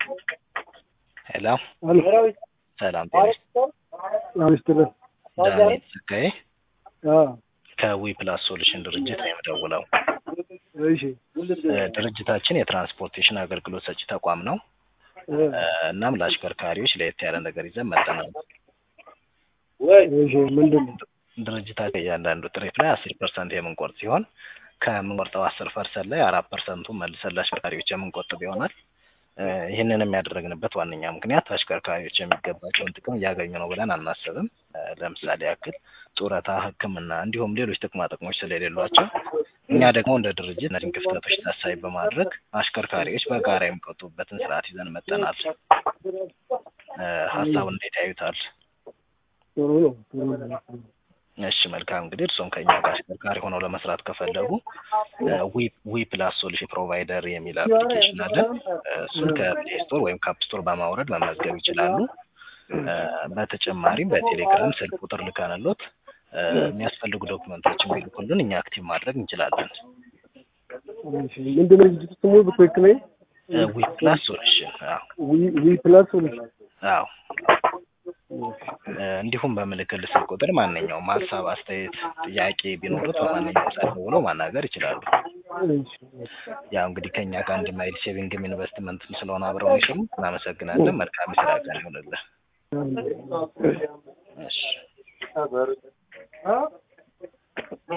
ሄሎ ሄሎ ሰላም ጤና አምስትልን ዳንኤል ጸጋዬ አዎ ከዊ ፕላስ ሶሉሽን ድርጅት ነው የምደውለው። እሺ እ ድርጅታችን የትራንስፖርቴሽን አገልግሎት ሰጪ ተቋም ነው። እ እ እናም ለአሽከርካሪዎች ለየት ያለ ነገር ይዘን መጥተናል። እሺ ምንድን ነው ድርጅታችን እያንዳንዱ ትሪፕ ላይ አስር ፐርሰንት የምንቆርጥ ሲሆን ከምንቆርጠው አስር ፐርሰንት ላይ አራት ፐርሰንቱን መልሰን ለአሽከርካሪዎች የምንቆጥብ ይሆናል። እ ይህንንም ያደረግንበት ዋነኛ ምክንያት አሽከርካሪዎች የሚገባቸውን ጥቅም እያገኙ ነው ብለን አናስብም። እ ለምሳሌ ያክል ጡረታ፣ ሕክምና እንዲሁም ሌሎች ጥቅማ ጥቅሞች ስለሌሏቸው እኛ ደግሞ እንደ ድርጅት እነዚህን ክፍተቶች ታሳቢ በማድረግ አሽከርካሪዎች በጋራ የሚቆጥቡበትን ስርዓት ይዘን መጥተናል። እ ሀሳቡን እንዴት ያዩታል? ጥሩ ነው ጥሩ ነው እሺ መልካም እንግዲህ እርስዎም ከኛ ጋር አሽከርካሪ ሆነው ለመስራት ከፈለጉ ዊ ዊ ፕላስ ሶሉሽን ፕሮቫይደር የሚል አፕሊኬሽን አለን። እ እሱን ከፕሌይ ስቶር ወይም ከአፕ ስቶር በማውረድ መመዝገብ ይችላሉ። እ በተጨማሪም በቴሌግራም ስልክ ቁጥር ልከንሎት እ የሚያስፈልጉ ዶክመንቶችን ቢልኩልን እኛ አክቲቭ ማድረግ እንችላለን። እሺ ምንድን ነው ድርጅቱ ስሙ በትክክለኛ እ ዊ ፕላስ ሶሉሽን አዎ ዊ ዊ ፕላስ ሶሉሽን አዎ እ እንዲሁም በምልክል ስልክ ቁጥር ማንኛውም ሀሳብ፣ አስተያየት፣ ጥያቄ ቢኖሩት በማንኛውም ሰዓት ደውለው ማናገር ይችላሉ። እሺ ያው እንግዲህ ከኛ ጋር አንድ ማይል ሴቪንግም ኢንቨስትመንትም ስለሆነ አብረው የሚሰሩ እናመሰግናለን። መልካም የስራ ቀን ይሁንልህ። እሺ